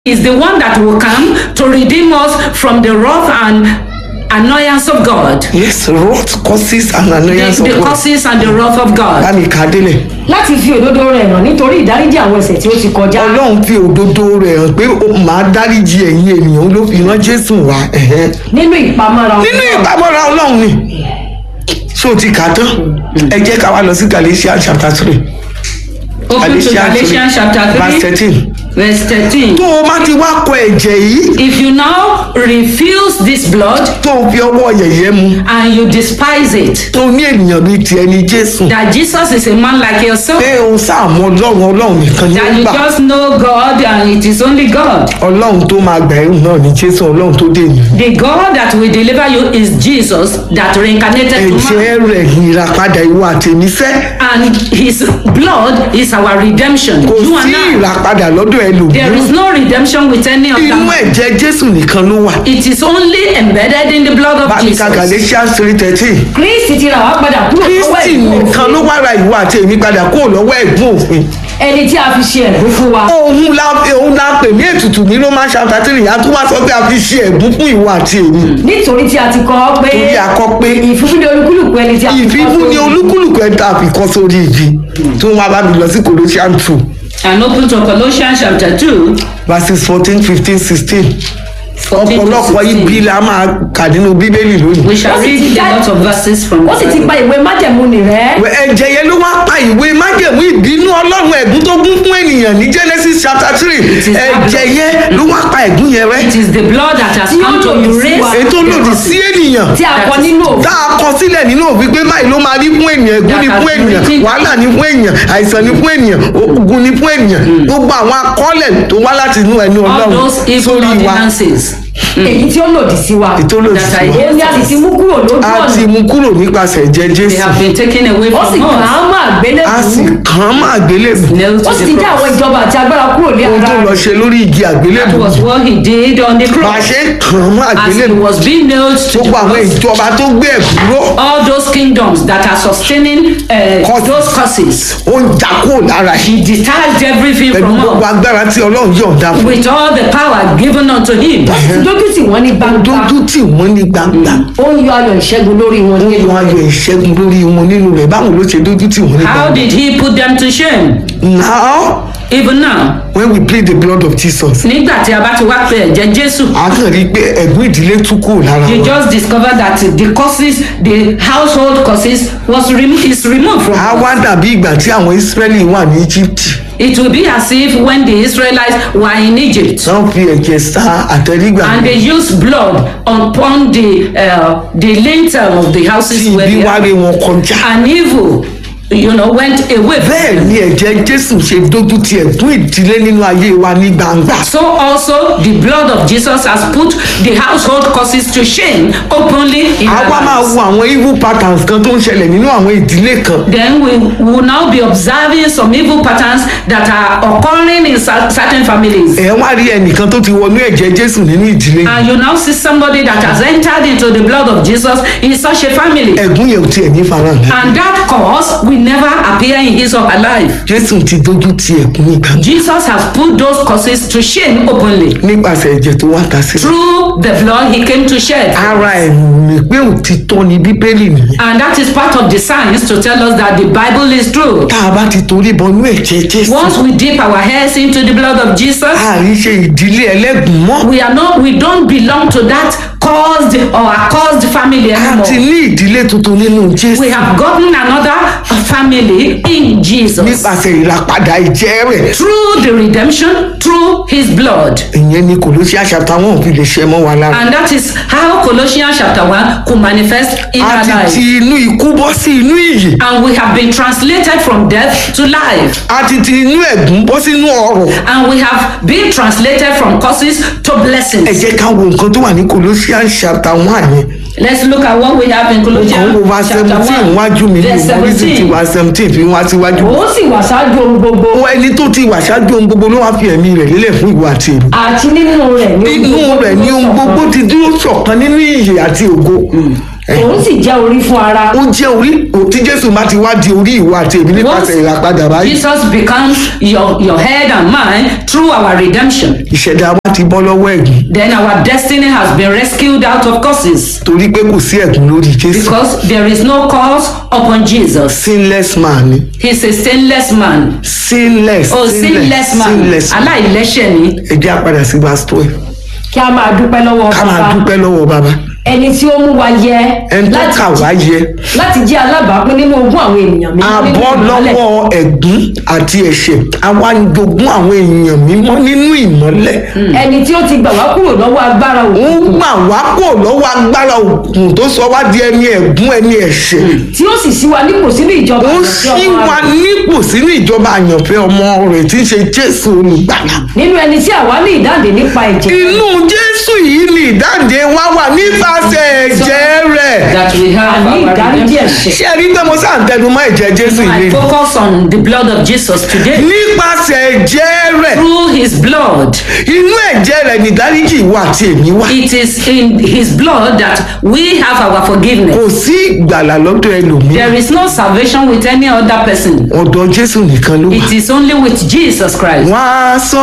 is the one that will come to redeem us from the wrath and annoyance of God. yes wrath causes and The, annoyance of the God causes and the wrath of God. bámi kà á délẹ̀ láti fi òdodo rẹ̀ hàn nítorí ìdáríjì àwọn ẹ̀ṣẹ̀ tí ó ti kọjá. ọlọ́run fi òdodo rẹ̀ hàn pé ó máa dáríji ẹ̀yin ènìyàn ló fi rán jésù wá ẹ̀hẹ́n. nínú ìpamọ́ra nínú ìpamọ́ra ọlọ́run ni ṣé o ti kà á tán ẹ jẹ́ ká wá lọ sí galatians chapter three Open to Galatians chapter verse 3, thirteen verse 13. tó o bá ti wá kọ ẹ̀jẹ̀ yìí If you now refuse this blood tó o fi ọwọ́ yẹ̀yẹ́ mu and you despise it, tó o ní ènìyàn bíi tiẹ̀ ní jésù that Jesus is a man like yourself, pé o sáàmù ọlọ́run ọlọ́run nìkan ní that you gbà just know God and it is only God. ọlọ́run tó máa gbà ẹ̀rù náà ní jésù ọlọ́run tó dé ènìyàn The God that will deliver you is Jesus that reincarnated to man. ẹ̀jẹ̀ rẹ̀ ìràpadà ìwọ àtẹ̀mífẹ́ And his blood is our redemption. kò You and sí I. ìràpadà lọ́dọ̀ There ẹlòmíràn is no redemption with any other inú man. ẹ̀jẹ̀ jésù nìkan ló wà It is only embedded in the blood of bámi ka Jesus. galatians three thirteen kristi ti rà wá padà kúrò lọ́wọ́ kristi ẹ̀gbọ́n nìkan ló wá ra ìwọ àti èmi padà kúrò lọ́wọ́ ẹ̀gbọ́n òfin ẹni tí a fi ṣe ẹ̀bùn fún wa. òun la òun la pè ní ètùtù ní roman chapter three a tún wá sọ pé a fi ṣe ẹ̀bùn fún ìwọ àti èmi nítorí tí a ti kọ ọ́ pé torí a kọ pé ìfúnfún ní olúkúlùkù ẹni tí a fi kọ́ ìfífún ni sórí. olúkúlùkù ẹ̀ tá a fi kọ́ sórí igi tí wọ́n bá mi lọ sí colossians two And open to Colossians chapter 2, verses fourteen fifteen sixteen 14 to ọ̀pọ̀lọpọ̀ 16. ibi la máa kà nínú bíbélì lónìí. We shall Ó sì read ti a dá- lot of verses from ó sì ti pa ìwé májẹ̀mú nì rẹ́. ẹ̀jẹ̀ yẹn ló wá pa ìwé májẹ̀mú ìbínú ọlọ́run ẹ̀gún tó gún fún ènìyàn ní genesis chapter three is ẹ̀jẹ̀ yẹn ló wá pa ẹ̀gún yẹn rẹ́ It is the blood that has Tí ó come to lòdì sí erase wa. ètò the lòdì curses. sí ènìyàn tí a kọ nínú òfin. tá a kọ sílẹ̀ nínú òfin pé báyìí ló máa rí fún ènìyàn ẹ̀gún ni fún ènìyàn wàhálà ni fún ènìyàn àìsàn ni fún ènìyàn ogun ni fún ènìyàn gbogbo àwọn akọ́lẹ̀ tó wá láti inú ẹnu All ọlọ́run those evil sórí wa ordinances èyí tí ó lòdì sí wa. ètò lòdì that sí are wa òun ni a sì ti mú kúrò lójú a ti ọ̀nà. mú kúrò nípasẹ̀ ẹ̀jẹ̀ they jésù have been taken away ó sì from kàn us. án mọ́ a sì àgbélébùú. kàn án máa gbélébù Nailed ó to sì the ti dá àwọn cross. ìjọba àti agbára kúrò ní ohun tó ara lọ rẹ̀. ṣe lórí igi That àgbélébù was what he did on the bá a cross. ṣe kàn án máa As he gbélébù was being nailed to the gbogbo àwọn cross. ìjọba tó gbé ẹ̀kú ró All those kingdoms that are sustaining uh, Curses. those curses. ó ń jà kúrò lára He yìí detached everything pẹ̀lú from gbogbo us agbára tí ọlọ́run yọ̀ǹda fún with all the power given unto him. ó sì ti dójú tì wọ́n ní gbangba. dójú tì wọ́n ní gbangba ó ń yọ ayọ̀ ìṣẹ́gun lórí wọn ó nínú yan ayọ̀ ìṣẹ́gun lórí wọn nínú rẹ̀ báwo ló ṣe dójú tì wọ́n ní How gbangba. did he put them to shame? now Even now, when we plead the blood of jesus nígbà tí a bá ti wá pé ẹ̀jẹ̀ Jésù, a kàn rí i pé ẹ̀gbọ́n ìdílé tún kúrò lára you wọn just discover that the causes, the household causes, was remo is removed from a us. wá dàbí ìgbà tí àwọn israẹli wà ní egypt It will be as if when the Israelites were in Egypt wọ́n fi ẹ̀jẹ̀ sa àtẹ̀rígbà and they used blood upon the uh, the lintel of the houses tí where ibi they wá are, rí wọn kọjá. and evil, you know, went away. from bẹ́ẹ̀ them. ni ẹ̀jẹ̀ jésù ṣe dójú ti ẹ̀gbọ́n ìdílé nínú ayé wa ní gbangba. So also the blood of Jesus has put the household causes to shame openly in our àwa máa lives. wo àwọn evil patterns kan tó ń ṣẹlẹ̀ nínú àwọn ìdílé kan. Then we will now be observing some evil patterns that are occurring in cer- certain families. ẹ wá rí ẹnìkan tó ti wọnú ẹ̀jẹ̀ jésù nínú ìdílé. And you now see somebody that has entered into the blood of Jesus in such a family. ẹ̀gún yẹn ò tiẹ̀ ní farahàn. And that cause will never appear in his or her life. jésù ti dójú ti ẹ̀gún ní gbangba. Jesus has put those causes to shame openly. nípasẹ̀ ẹ̀jẹ̀ tó wá ta sílẹ̀. Through the blood he came to shed. ara ẹ̀mí pé òtítọ́ ni bíbélì nìyẹn. And that is part of the science to tell us that the Bible is true. tá a bá ti torí bọnú ẹ̀jẹ̀ jésù. Once we dip our heads into the blood of Jesus, àrí ṣe ìdílé ẹlẹ́gùn mọ́. we are not we don't belong to that caused or accursed family a ti anymore. ní ìdílé tuntun nínú jésù. We have gotten another family in Jesus nípasẹ̀ ìràpadà ìjẹ́ rẹ̀. through the redemption through his blood. ìyẹn ni kòlóṣíà chapter one fi lè ṣe mọ́ wa lára. And that is how Colossians chapter 1 could manifest in a our ti lives. ti inú ikú bọ́ sí inú ìyè. And we have been translated from death to life. a ti ti inú ẹ̀gún bọ́ sínú ọ̀rọ̀. And we have been translated from curses to ẹ blessings. jẹ́ ká wo nǹkan tó wà ní colossian chapter one yẹn. Let's look at what we have in kàn Colossians wo verse chapter seventeen 1, wájú mi ní verse ìmọ̀lẹ́sì ti 17. wá seventeen fi wá síwájú. ó sì wà ṣáájú ohun gbogbo ó ẹni tó ti wà ṣáájú ohun gbogbo ló wá fi ẹ̀mí rẹ̀ lélẹ̀ fún ìwọ àti èmi. àti nínú rẹ̀ ní nínú rẹ̀ ni ohun gbogbo ti dúró ṣọ̀kan nínú ìyè àti ògo. òun sì jẹ́ orí fún ara ó jẹ́ orí tí jésù bá ti wá di orí ìwọ àti èmi nípasẹ̀ ìràpadà báyìí Jesus becomes your, your head and mine through our redemption. ìṣẹ̀dá wa ti bọ́ lọ́wọ́ ẹ̀gún Then our destiny has been rescued out of curses torí pé kò sí ẹ̀gún lórí jésù because there is no curse upon Jesus. sinless man ni He's a stainless man. sinless Oh, sinless man. sinless man Aláìlẹ́ṣẹ̀ ni. ẹ jẹ́ àpadà sí verse twelve kí a máa dúpẹ́ lọ́wọ́ ká máa bàbá dúpẹ́ lọ́wọ́ bàbá ẹni tí ó mú wa yẹ ẹni tó láti kà wá yẹ láti jẹ́ alábàápín nínú ogún àwọn ènìyàn mímọ́ a nínú bọ́ ìmọ́lẹ̀. lọ́wọ́ ẹ̀gún àti ẹ̀ṣẹ̀ àwa ń jogún àwọn èèyàn mímọ́ nínú ìmọ́lẹ̀ ẹni tí ó ti gbà wá kúrò lọ́wọ́ agbára ó òkùnkùn gbà wá kó lọ́wọ́ agbára òkun tó sọ wá di ẹni ẹ̀gún ẹni ẹ̀ṣẹ̀ tí ó sì sí wa nípò sínú ìjọba ó àyànfẹ́ ṣí ọmọ wa rẹ̀. nípò sínú ìjọba àyànfẹ́ ọmọ rẹ̀ tí ń ṣe jésù olùgbàlà nínú ẹni tí àwa ní ìdáǹdè nípa ẹ̀jẹ̀ inú jésù yìí ni ìdáǹdè wá wà nípasẹ̀ ẹ̀jẹ̀ rẹ̀ That we have àní our ìdáríjì redemption. ẹ̀ṣẹ̀ ṣé ẹ rí pé mo sáà ń tẹnu mọ́ ẹ̀jẹ̀ jésù I yìí focus on the blood of Jesus today. nípasẹ̀ ẹ̀jẹ̀ rẹ̀ Through his blood. inú ẹ̀jẹ̀ rẹ̀ ni ìdáríjì wà àti èmi wà It is in his blood that we have our forgiveness. kò sí ìgbàlà lọ́dọ̀ ẹlòmíì There is no salvation with any other person. ọ̀dọ̀ jésù nìkan ló wà It is only with Jesus Christ. wọ́n á sọ